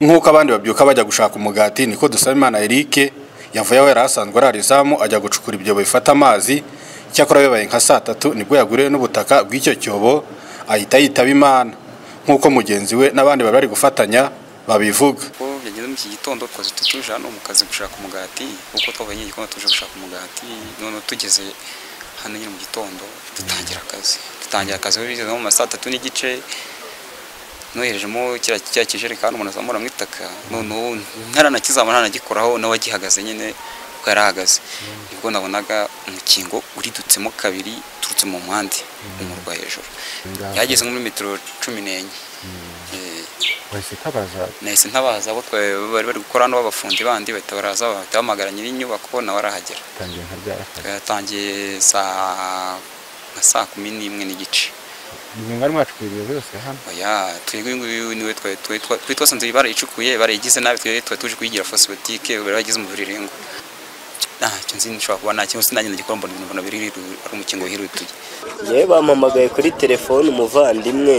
nk'uko abandi babyuka bajya gushaka umugati niko dusaba imana Eric yavuye aho yari asanzwe ari izamu ajya gucukura ibyobo bifata amazi cyakora bibaye nka saa tatu nibwo yaguriwe n'ubutaka bw'icyo cyobo ahita yitaba imana nk'uko mugenzi we n'abandi bari bari gufatanya babivuga ko byageze muri iki gitondo twose tuje hano mu kazi gushaka umugati kuko twabonye igikoma tuje gushaka umugati none tugeze hano nyine mu gitondo dutangira akazi dutangira akazi aho bigeze mu ma saa tatu n'igice noherejemo kiriya kijerekani umuntu azamura mu itaka noneho ntaranakizamura ntanagikoraho nawe agihagaze nyine kuko yari ahagaze nibwo nabonaga umukingo uridutsemo kabiri uturutse mu mpande umurwa hejuru yageze muri metero cumi n'enye wahise utabaza nahise ntabaza abo bari bari gukora hano b'abafundi bandi bahita baraza bahita bahamagara nyir'inyubako nawe arahagera utangiye nka ryari akazi yatangiye saa nka saa kumi n'imwe n'igice ni mwari mwacukuye ibyo byose hano oya twebwe uyu nguyu niwe twari- twari- twa- twari twasanze barayicukuye barayigize nabi twari twari tuje kuyigira fosibotike bari bagize umubiri rengo ntacyo nzi nshobora kuba nta kintu sinagenda gikora mbona ibintu mbona biri hiru- ari umukingo wihirutuye yewe bampamagaye kuri telefone umuvandimwe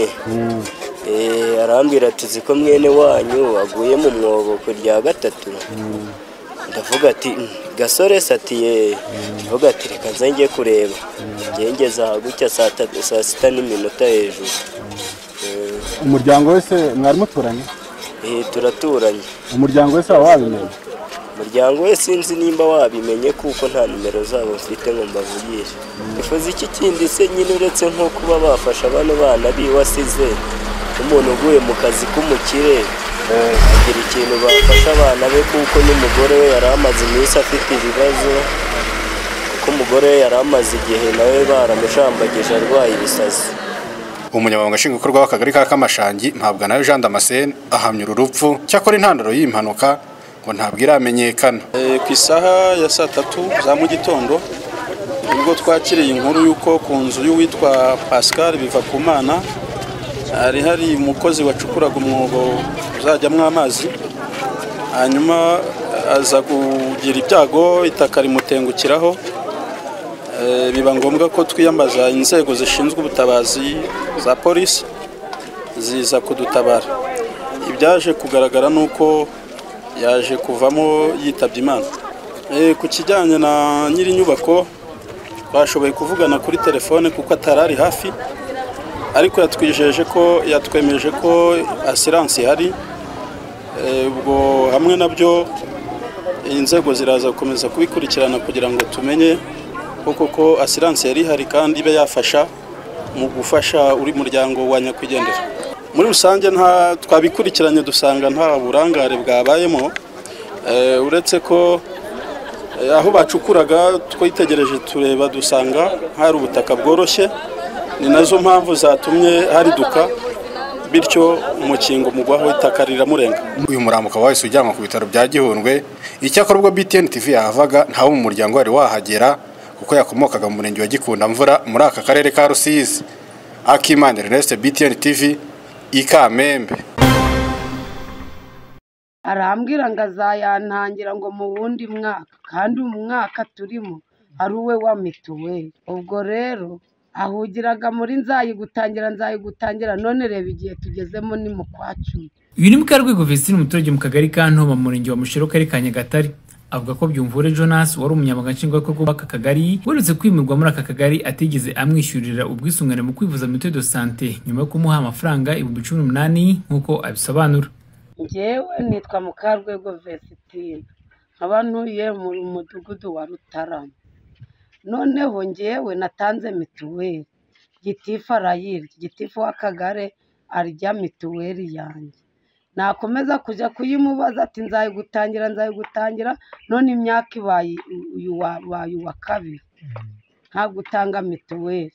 Eh, arambwira ati uzi ko mwene wanyu waguye mu mwobo ku rya gatatu ndavuga ati "Mm, gasore se ati ye ndavuga ati reka nze njye kureba njye ngeze aha gutya saa tatu- saa sita n'iminota hejuru Eh, umuryango wese mwari muturanye eh, turaturanye umuryango wese waba wabimenye umuryango we sinzi nimba wabimenye kuko nta nimero zabo mfite ngo mbavugire bifuza iki kindi se nyine uretse nko kuba bafasha bano bana biwasize umuntu uguye mu kazi k'umukire agira ikintu bafasha abana be kuko n'umugore we yari amaze iminsi afite ibibazo kuko umugore we yari amaze igihe nawe baramushambagije arwaye ibisazi umunyamabanga nshingwabikorwa w'akagari ka kamashangi ntabwo nawe jean damascene ahamya uru rupfu cyakora intandaro y'iyi mpanuka ngo ntabwo iramenyekana Eh, ku isaha ya saa tatu za mu gitondo nibwo twakiriye inkuru y'uko ku nzu y'uwitwa pascal biva ku mana hari hari umukozi wacukuraga umwobo uzajyamo amazi hanyuma aza kugira ibyago itaka rimutengukiraho Eh, biba ngombwa ko twiyambaza inzego zishinzwe ubutabazi za polisi ziza kudutabara ibyaje kugaragara ni uko yaje kuvamo yitabye imana Eh, ku kijyanye na nyiri inyubako twashoboye kuvugana kuri telefone kuko atari ari hafi ariko yatwijeje ko yatwemeje ko asiranse ihari Eh, ubwo hamwe nabyo inzego ziraza gukomeza kubikurikirana kugira ngo tumenye ko koko asiranse yari ihari kandi ibe yafasha mu gufasha uri muryango wa nyakwigendera muri rusange nta twabikurikiranye dusanga nta burangare bwabayemo Eh, uretse ko eh, aho bacukuraga twitegereje tureba dusanga hari ubutaka bworoshye ni nazo mpamvu zatumye hariduka bityo umukingo mugwaho itaka riramurenga uyu murambo ukaba wahise ujyanwa ku bitaro bya gihundwe icyakora ubwo btn tv yahavaga ntawe mu muryango wari wahagera kuko yakomokaga mu murenge wa gikundamvura muri aka karere ka rusizi akimana ernest btn tv ikamembe arambwira ngo azayantangira ngo mu wundi mwaka kandi mu mwaka turimo ari uwe wa mituweli ubwo rero ahugiraga muri nzayigutangira nzayigutangira none reba igihe tugezemo ni mu kwa cumi uyu ni mukarwego vizitini umuturage mu kagari ka ntobo mu murenge wa mushero kari ka nyagatare avuga ko byumvure jonas wari umunyamabanga nshingwabikorwa w'aka kagari weretse kwimurwa muri aka kagari atigeze amwishyurira ubwisungane mu kwivuza mituweli de sante nyuma yo kumuha amafaranga ibihumbi cumi n'umunani nk'uko abisobanura ngewe nitwa mukarwego vesitine nkaba ntuye mu mudugudu wa rutarama noneho ngewe natanze mituweli gitifu arayirya gitifu w'akagare arya mituweli yanjye nakomeza kujya kuyimubaza ati nzayigutangira nzayigutangira none imyaka ibaye uyu wa- ubaye uwa kabiri nta gutanga mituweli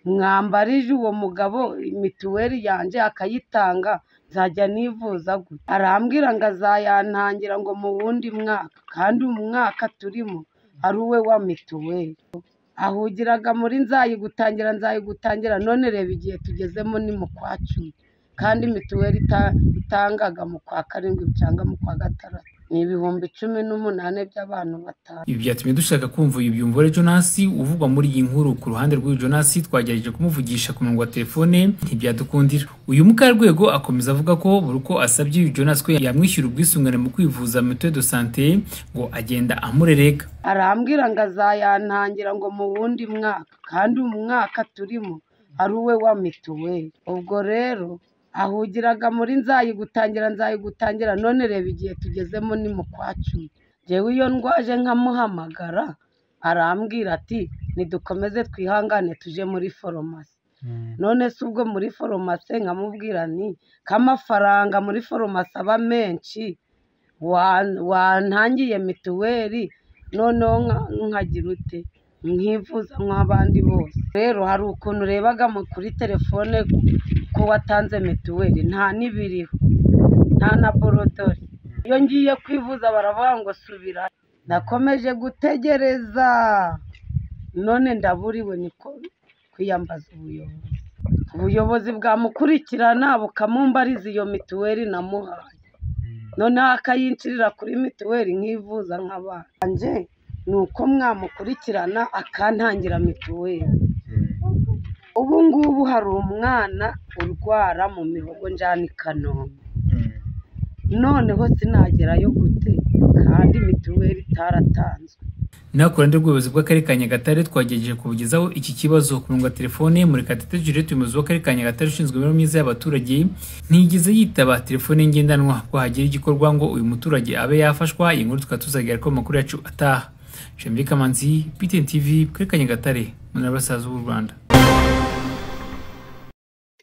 mwambarije uwo mugabo mituweli yanjye akayitanga nzajya nivuza gutya arambwira ngo azayantangira ngo mu wundi mwaka kandi uyu mwaka turimo ari uwe wa mituweli ahugiraga muri nzayigutangira nzayigutangira none reba igihe tugezemo ni mu kwa cumi kandi mituweli ita- itangaga mu kwa karindwi cyangwa mu kwa gatandatu ni ibihumbi cumi n'umunani by'abantu batanu Ibi byatumye dushaka kumva uyu byumvore Jonas uvugwa muri iyi nkuru. Ku ruhande rw'uyu Jonas twagerageje kumuvugisha ku murongo wa telefone ntibyadukundira. Uyu mukarwego akomeza avuga ko buri uko asabye uyu Jonas ko yamwishyura ubwisungane mu kwivuza mutuelle de santé ngo agenda amurereka. arambwira ngo azayantangira ngo mu wundi mwaka kandi uyu mwaka turimo ari uwe wa mituweli ubwo rero ahugiraga muri nzayigutangira nzayigutangira none reba igihe tugezemo ni mu kwa cumi njyewe iyo ndwaje nkamuhamagara arambwira ati nidukomeze twihangane tuje muri foromasi none se ubwo muri foromasi nkamubwira ni ko amafaranga muri foromasi aba menshi wa- wantangiye mituweli noneho nka- nkagira ute nkivuza nk'abandi bose rero hari ukuntu urebaga mu- kuri telefone ko watanze mituweli nta n'ibiriho nta na borodori iyo ngiye kwivuza baravuga ngo subira nakomeje gutegereza none ndaburiwe niko kwiyambaza ubuyobozi ubuyobozi bwamukurikirana bukamumbariza iyo mituweli namuhaye noneho akayinshirira kuri mituweli nkivuza nk'abanje ni uko mwamukurikirana akantangira mituweli ubu ngubu hari umwana urwara mu mihogo njyana i kanombe noneho sinagerayo gute kandi mituweli itaratanzwe Naho ku ruhande rw'ubuyobozi bw'Akarere ka Nyagatare twagerageje kubugezaho iki kibazo ku murongo wa telefone Murekatete Juliette umuyobozi w'Akarere ka Nyagatare ushinzwe imibereho myiza y'abaturage ntiyigeze yitaba telefone ngendanwa ko hagira igikorwa ngo uyu muturage abe yafashwa iyi nkuru tukaba tuzagira ko amakuru yacu ataha. Jambi Kamanzi, BTN TV, Akarere ka Nyagatare, mu ntara y'Iburasirazuba bw'u Rwanda.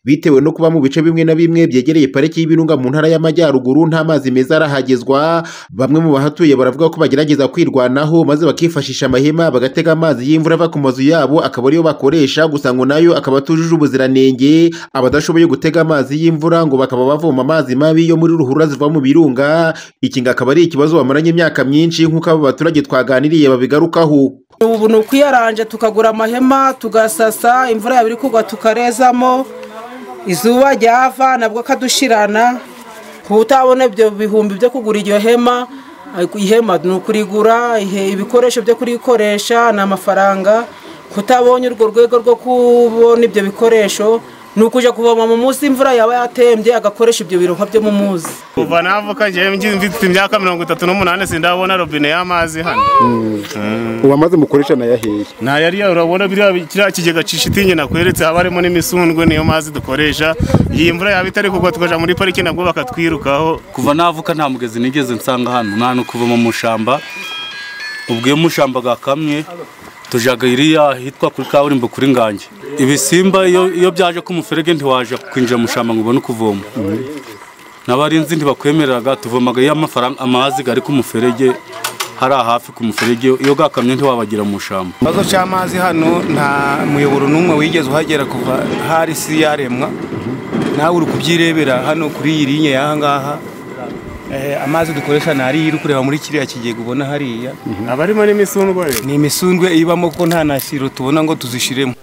bitewe no kuba mu bice bimwe na bimwe byegereye pariki y'ibirunga mu ntara y'amajyaruguru nta mazi meza arahagezwa bamwe mu bahatuye baravuga ko bagerageza kwirwanaho maze bakifashisha amahema bagatega amazi y'imvura ava ku mazu yabo akaba ariyo bakoresha gusa ngo nayo akaba atujuje ubuziranenge abadashoboye gutega amazi y'imvura ngo bakaba bavoma amazi mabi yo muri ruhurura ziva mu birunga iki ngo akaba ari ikibazo bamaranye imyaka myinshi nk'uko abo baturage twaganiriye babigarukaho ubu ni ukwiyaranja tukagura amahema tugasasa imvura yaba iri kugwa tukarezamo izuba ryava nabwo akadushirana kuba utabona ibyo bihumbi byo kugura iryo hema ariko ihema ni ukurigura ihe- ibikoresho byo kurikoresha ni amafaranga kutabonye urwo rwego rwo kubona ibyo bikoresho ni ukujya kuvoma mu munsi imvura yaba yatembye agakoresha ibyo birohwa byo mu munsi kuva navuka njyewe ngi- mfite imyaka mirongo itatu n'umunani sindabona robine y'amazi hano ubu amazi mukoresha nayahiye ntayari urabona biriya bi- kiriya kigega cishitingi nakweretse haba harimo n'imisundwe niyo mazi dukoresha iyi mvura yaba itari kugwa tukaja muri pariki nabwo bakatwirukaho kuva navuka nta mugezi nigeze nsanga hano mwana kuvoma mu mushamba ubwo iyo mushamba gakamye tujaga iriya hitwa kuri kaburimbo kuri ngange ibisimba iyo iyo byaje ko umuferege ntiwaje kwinjira mu mushamba ngo ubone ukuvoma n'abarinzi ntibakwemereraga tuvomaga iyo amafaranga amazi gari ku muferege hariya hafi ku muferege iyo gakamye ntiwabagira mu mushamba ikibazo cy'amazi hano nta muyoboro n'umwe wigeze uhagera kuva hari isi yaremwa nawe uri kubyirebera hano kuri iyi linye y'aha ngaha Eh, amazi dukoresha ni ariya uri kureba muri kiriya kigega ubona hariya abarimo n'imisundwe rero ni imisundwe ibamo ko nta nasiro tubona ngo tuzishiremo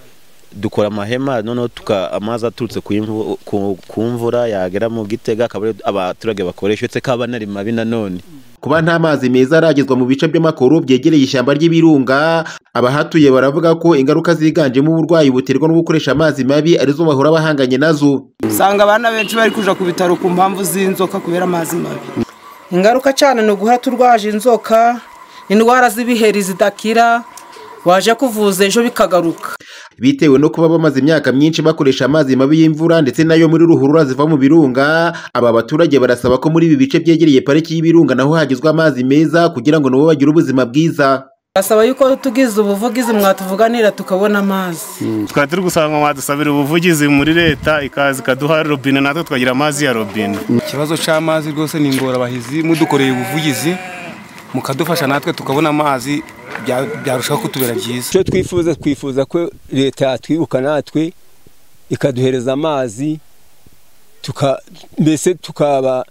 dukora amahema noneho tuka amazi aturutse ku imvu- ku- ku mvura yagera mu gitega akaba ariyo abaturage bakoresha uretse ko aba anari mabi nanone kuba nta mazi meza aragezwa mu bice by'amakoro byegereye ishyamba ry'ibirunga abahatuye baravuga ko ingaruka ziganjemo uburwayi buterwa no gukoresha amazi mabi arizo bahora bahanganye nazo usanga abana benshi bari kujya ku bitaro ku mpamvu z'inzoka kubera amazi mabi ingaruka cyane ni uguhora turwaje inzoka indwara z'ibiheri zidakira waje kuvuza ejo bikagaruka bitewe no kuba bamaze imyaka myinshi bakoresha amazi mabi y'imvura ndetse n'ayo muri ruhurura ziva mu birunga aba baturage barasaba ko muri ibi bice byegereye pariki y'ibirunga naho hagezwa amazi meza kugira ngo nabo bagire ubuzima bwiza basaba yuko tugize ubuvugizi mwatuvuganira tukabona amazi tukaba turi gusaba ngo mwadusabira ubuvugizi muri leta ikaza ikaduha robine natwe tukagira amazi ya robine ikibazo cy'amazi rwose ni ingorabahizi mudukoreye ubuvugizi mukadufasha natwe tukabona amazi bya- byarushaho kutubera byiza icyo twifuza twifuza ko leta yatwibuka natwe ikaduhereza amazi tuka- mbese tukaba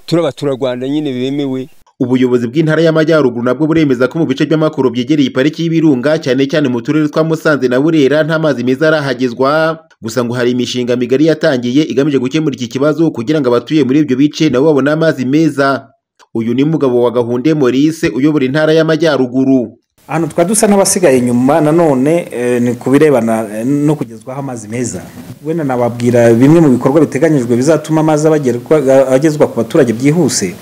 turi abaturarwanda nyine bemewe Ubuyobozi bw'intara y'amajyaruguru nabwo buremeza ko mu bice by'amakoro byegereye pariki y'ibirunga cyane cyane mu turere twa Musanze na Burera nta mazi meza arahagezwa gusa ngo hari imishinga migari yatangiye igamije gukemura iki kibazo kugira ngo abatuye muri ibyo bice nabo babone amazi meza uyu ni mugabo wa gahunde Maurice uyobora intara y'amajyaruguru ahantu twari dusa n'abasigaye inyuma nanone eh, ni ku birebana eh, no kugezwaho amazi meza wenda nababwira bimwe mu bikorwa biteganyijwe bizatuma amazi abagerwa- agezwa ku baturage byihuse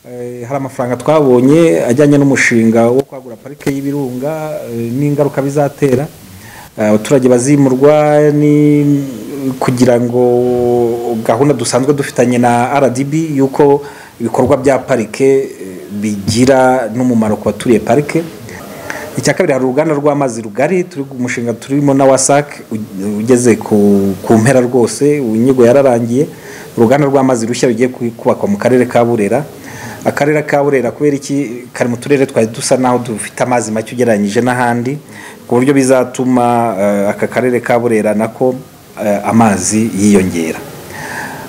Eh, hari amafaranga twabonye ajyanye n'umushinga wo kwagura parike y'ibirunga eh, n'ingaruka bizatera Eh, abaturage bazimurwa ni kugira ngo gahunda dusanzwe dufitanye na rdb y'uko ibikorwa bya parike eh, bigira n'umumaro ku baturiye parike icya kabiri hari uruganda rw'amazi rugari turi umushinga turimo na wasac u- ugeze ku, ku mpera rwose inyigo yararangiye uruganda rw'amazi rushya rugiye ku- kubakwa mu karere ka burera akarere ka burera kubera iki kari mu turere twari dusa naho dufite amazi make ugereranyije n'ahandi ku buryo bizatuma eh, aka karere ka burera nako eh, amazi yiyongera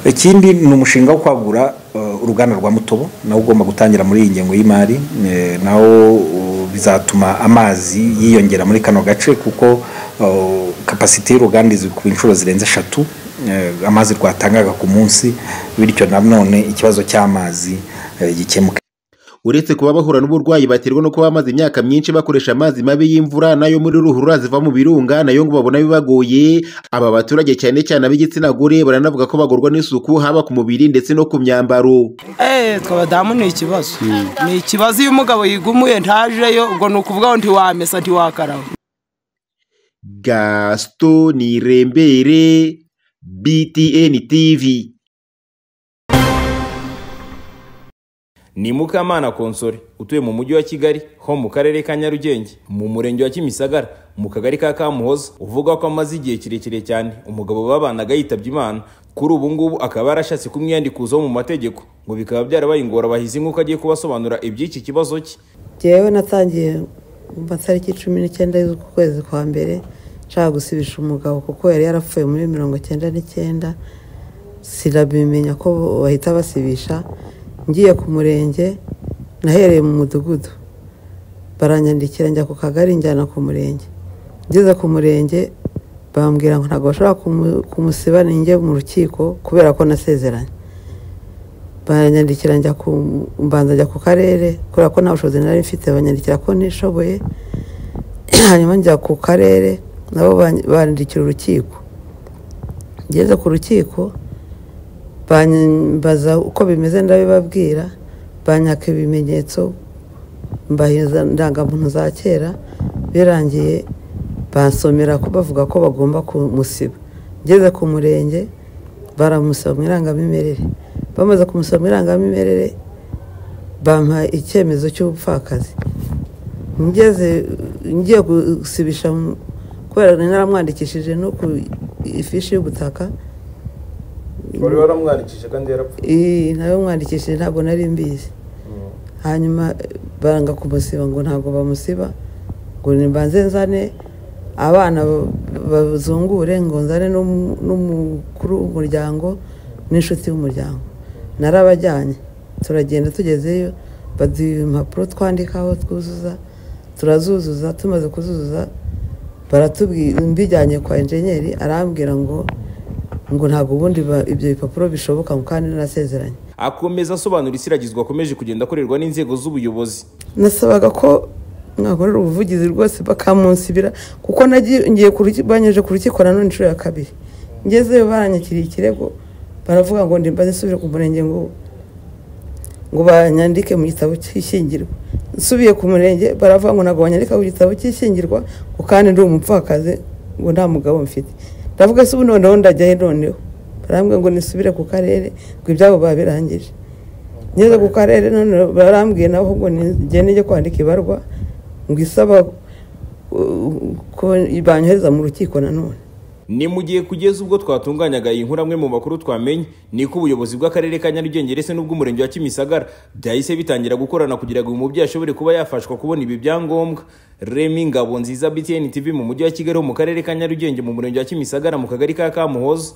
ikindi ni umushinga wo kwagura eh, uruganda rwa mutobo nawo ugomba gutangira muri iyi ngengo y'imari eh, nawo uh, bizatuma amazi yiyongera muri kano gace kuko uh, kapasite y'uruganda izwi ku inshuro zirenze eshatu eh, amazi rwatangaga ku munsi bityo nanone ikibazo cy'amazi eh, gikemuke uretse kuba bahura n'uburwayi baterwa no kuba bamaze imyaka myinshi bakoresha amazi mabi y'imvura nayo muri ruhurura ziva mu birunga nayo ngo babona bibagoye aba baturage cyane cyane ab'igitsina gore baranavuga ko bagorwa n'isuku haba ku mubiri ndetse no ku myambaro eee twabadamu ni ikibazo ni ikibazo iyo umugabo yigumuye ntajeyo ubwo ni ukuvuga ngo ntiwamesa ntiwakaraba gaston nirembere btn tv ni mukamana konsore utuye mu mujyi wa kigali ho mu karere ka nyarugenge mu murenge wa kimisagara mu kagari ka kamuhoza uvuga ko amaze igihe kirekire cyane umugabo babanaga yitabye imana kuri ubu ngubu akaba yarashatse kumwiyandikuzaho mu mategeko ngo bikaba byarabaye ingorabahizi nk'uko agiye kubasobanurira iby'iki kibazo cye jyewe natangiye mu matariki cumi n'icyenda z'ukwezi kwa mbere nshaka gusibisha umugabo kuko yari yarapfuye muri mirongo icyenda n'icyenda sinabimenya ko bahita basibisha ngiye ku murenge nahereye mu mudugudu baranyandikira njya ku kagari njyana ku murenge ngeze ku murenge bambwira ngo ntabwo bashobora kumu- kumusiba ninjye mu rukiko kubera ko nasezeranye baranyandikira njya ku mbanza njya ku karere kubera ko nta bushobozi nari mfite banyandikira ko ntishoboye hanyuma njya ku karere nabo ban- bandikira urukiko ngeze ku rukiko bambaza uko bimeze ndabibabwira banyaka ibimenyetso mbahiza ndangamuntu za kera birangiye bansomera ko bavuga ko bagomba kumusiba ngeze ku murenge baramusaba mu irangamimerere bamaze kumusaba mu irangamimerere bampa icyemezo cy'ubupfakazi ngeze ngiye gusibisha mu- kubera nari naramwandikishije no ku ifishi y'ubutaka wari waramwandikije kandi yarapfuye iyi nayo mwandikishije ntabwo nari mbizi hanyuma eh, baranga kumusiba ngo ntabwo bamusiba ngo nimbanze nzane abana ba- bazungure ngo nzane n'um- n'umukuru w'umuryango n'inshuti y'umuryango narabajyanye turagenda tugezeyo baduha impapuro twandikaho twuzuza turazuzuza tumaze kuzuzuza baratubwira mbijyanye kwa enjenyeri arambwira ngo ngo ntabwo ubundi ba- ibyo bipapuro bishoboka ngo kandi narasezeranye akomeza asobanura isiragizwa akomeje kugenda akorerwa n'inzego z'ubuyobozi nasabaga ko mwakorera ubuvugizi rwose bakamunsibira kuko nagiye ngiye ku rukiko- banyoje ku rukiko nanone inshuro ya kabiri ngezeyo baranyakiriye ikirego baravuga ngo ndimbaze nsubire ku murenge ngo ngo banyandike mu gitabo cy'ishyingirwa nsubiye ku murenge baravuga ngo ntabwo banyandika mu gitabo cy'ishyingirwa ngo kandi ndi umupfakazi ngo nta mugabo mfite ndavuga se ubu noneho ndajyahe noneho barambwira ngo nisubire ku karere ngo ibyabo babirangije ngeze ku karere none barambwiye nabo ahubwo nigende njye kwandika ibarwa ngo isaba uh, ko banyohereza mu rukiko nanone ni mu gihe kugeza ubwo twatunganyaga iyi nkuru amwe mu makuru twamenye niko ubuyobozi bw'akarere ka nyarugenge ndetse n'ubw'umurenge wa kimisagara byahise bitangira gukorana kugira ngo uyu mubyeyi ashobore kuba yafashwa kubona ibi byangombwa remi ngabo nziza btn tv mu mujyi wa kigali ho mu karere ka nyarugenge mu murenge wa kimisagara mu kagari ka kamuhoza